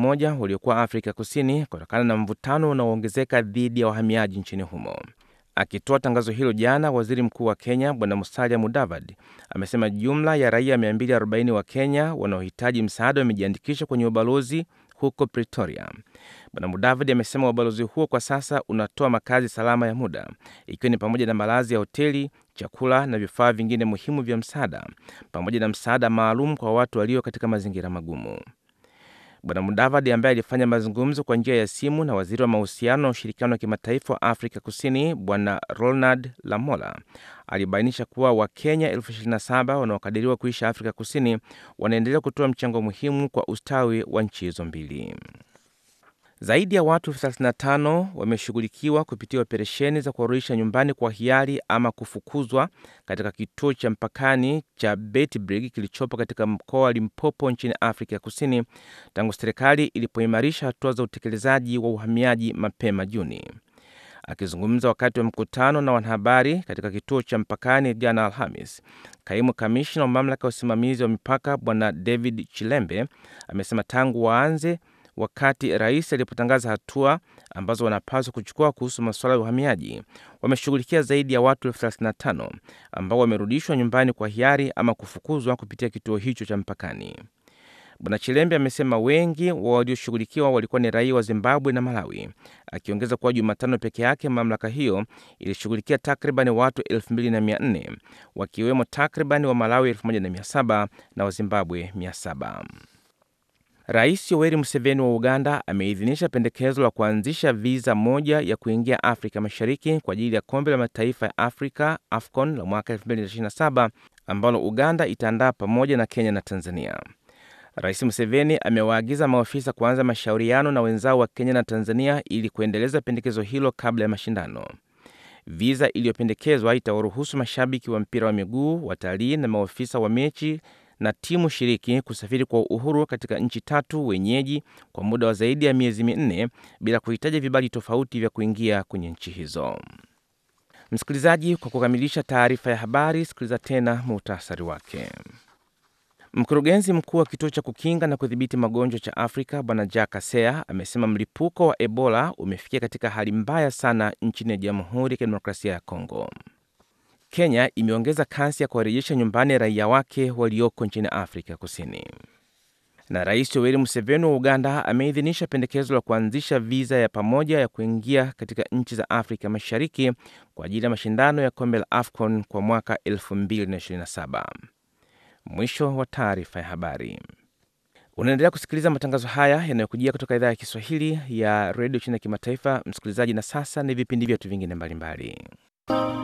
moja waliokuwa Afrika Kusini kutokana na mvutano unaoongezeka dhidi ya wahamiaji nchini humo. Akitoa tangazo hilo jana, waziri mkuu wa Kenya Bwana Musalia Mudavadi amesema jumla ya raia 240 wa Kenya wanaohitaji msaada wamejiandikisha kwenye ubalozi huko Pretoria. Bwana Mudavadi amesema ubalozi huo kwa sasa unatoa makazi salama ya muda, ikiwa ni pamoja na malazi ya hoteli, chakula na vifaa vingine muhimu vya msaada, pamoja na msaada maalum kwa watu walio katika mazingira magumu. Bwana Mudavadi ambaye alifanya mazungumzo kwa njia ya simu na waziri wa mahusiano na ushirikiano wa kimataifa wa Afrika Kusini Bwana Ronald Lamola alibainisha kuwa Wakenya elfu 27 wanaokadiriwa kuishi Afrika Kusini wanaendelea kutoa mchango muhimu kwa ustawi wa nchi hizo mbili. Zaidi ya watu elfu 35 wameshughulikiwa kupitia operesheni za kuwarudisha nyumbani kwa hiari ama kufukuzwa katika kituo cha mpakani cha Beitbrig kilichopo katika mkoa wa Limpopo nchini Afrika ya Kusini tangu serikali ilipoimarisha hatua za utekelezaji wa uhamiaji mapema Juni. Akizungumza wakati wa mkutano na wanahabari katika kituo cha mpakani jana Alhamis, kaimu kamishna wa mamlaka ya usimamizi wa mipaka Bwana David Chilembe amesema tangu waanze wakati rais alipotangaza hatua ambazo wanapaswa kuchukua kuhusu masuala ya uhamiaji, wameshughulikia zaidi ya watu elfu 35 ambao wamerudishwa nyumbani kwa hiari ama kufukuzwa kupitia kituo hicho cha mpakani. Bwana Chilembe amesema wengi wa walioshughulikiwa walikuwa ni raia wa Zimbabwe na Malawi, akiongeza kuwa Jumatano peke yake mamlaka hiyo ilishughulikia takriban watu 2400 wakiwemo takriban wa Malawi 1700 na wa Zimbabwe 700. Rais Yoweri Museveni wa Uganda ameidhinisha pendekezo la kuanzisha viza moja ya kuingia Afrika Mashariki kwa ajili ya kombe la mataifa ya Afrika AFCON la mwaka 2027 ambalo Uganda itaandaa pamoja na Kenya na Tanzania. Rais Museveni amewaagiza maofisa kuanza mashauriano na wenzao wa Kenya na Tanzania ili kuendeleza pendekezo hilo kabla ya mashindano. Viza iliyopendekezwa itawaruhusu mashabiki wa mpira wa miguu, watalii na maofisa wa mechi na timu shiriki kusafiri kwa uhuru katika nchi tatu wenyeji kwa muda wa zaidi ya miezi minne bila kuhitaji vibali tofauti vya kuingia kwenye nchi hizo. Msikilizaji, kwa kukamilisha taarifa ya habari, sikiliza tena muhtasari wake. Mkurugenzi mkuu wa kituo cha kukinga na kudhibiti magonjwa cha Afrika Bwana Jack Asea amesema mlipuko wa Ebola umefikia katika hali mbaya sana nchini Jamhuri ya Kidemokrasia ya Kongo. Kenya imeongeza kasi ya kuwarejesha nyumbani raia wake walioko nchini Afrika Kusini. Na Rais Yoweri Museveni wa Uganda ameidhinisha pendekezo la kuanzisha viza ya pamoja ya kuingia katika nchi za Afrika Mashariki kwa ajili ya mashindano ya kombe la AFCON kwa mwaka 2027. Mwisho wa taarifa ya habari. Unaendelea kusikiliza matangazo haya yanayokujia kutoka idhaa ya Kiswahili ya redio chini ya kimataifa, msikilizaji. Na sasa ni vipindi vyetu vingine mbalimbali.